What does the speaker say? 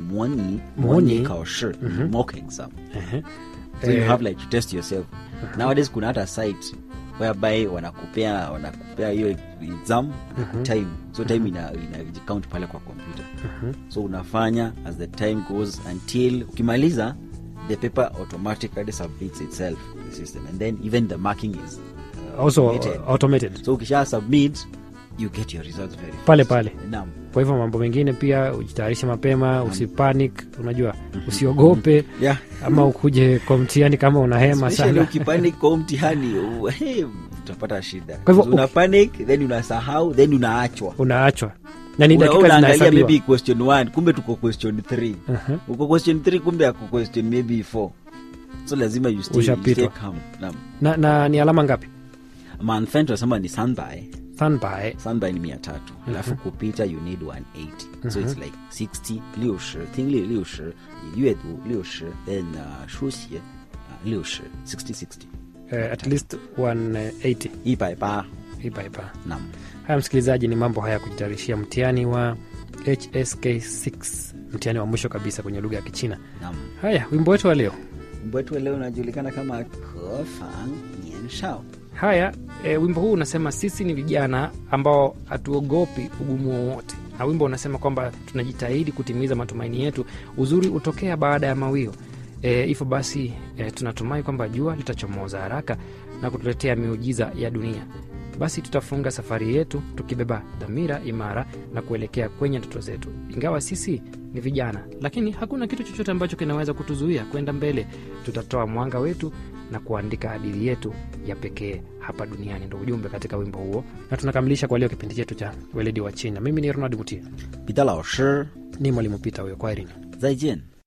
模拟模拟考试 mock exam Ehe. so you Eh, have like to test yourself nowadays kuna hata site whereby wanakupea wanakupea hiyo exam time so time ina, ina count pale kwa computer so unafanya as the time goes until ukimaliza the paper automatically submits itself to the system and then even the marking is uh, also automated. automated so ukisha submit you get your results very fast. Pale pale. Naam. kwa hivyo mambo mengine pia ujitayarishe mapema usipanic unajua usiogope yeah ama ukuje kwa mtihani kama una hema Especially sana ukipanic kwa mtihani u- hey, utapata shida Kwa hivyo una panic then unasahau then unaachwa unaachwa na ni Una- dakika unaangalia zinahesabiwa maybe question one kumbe tuko question 3 Mhm. uko question 3 kumbe ako question maybe 4 so lazima you stay, you Ushapitwa. stay calm Naam. na, na ni alama ngapi manfen tunasema ni standby standby standby ni mia tatu alafu kupita you need 180 so it's like 60 六十听力六十阅读六十 then uh, 书写uh, 六十 60 60 eh, at least 180 一百八 ipa ipa nam haya msikilizaji ni mambo haya ya kujitayarishia mtihani wa hsk6 mtihani wa mwisho kabisa kwenye lugha ya kichina nam haya wimbo wetu wa leo wimbo wetu leo unajulikana kama kefang nianshao haya e, wimbo huu unasema sisi ni vijana ambao hatuogopi ugumu wowote na wimbo unasema kwamba tunajitahidi kutimiza matumaini yetu uzuri hutokea baada ya mawio e, hivyo basi e, tunatumai kwamba jua litachomoza haraka na kutuletea miujiza ya dunia basi tutafunga safari yetu tukibeba dhamira imara na kuelekea kwenye ndoto zetu ingawa sisi ni vijana lakini hakuna kitu chochote ambacho kinaweza kutuzuia kwenda mbele tutatoa mwanga wetu na kuandika hadithi yetu ya pekee hapa duniani ndo ujumbe katika wimbo huo na tunakamilisha kwa leo kipindi chetu cha weledi wa china mimi ni ronald mutia 彼得老师 ni mwalimu pita huyo kwa irini 再见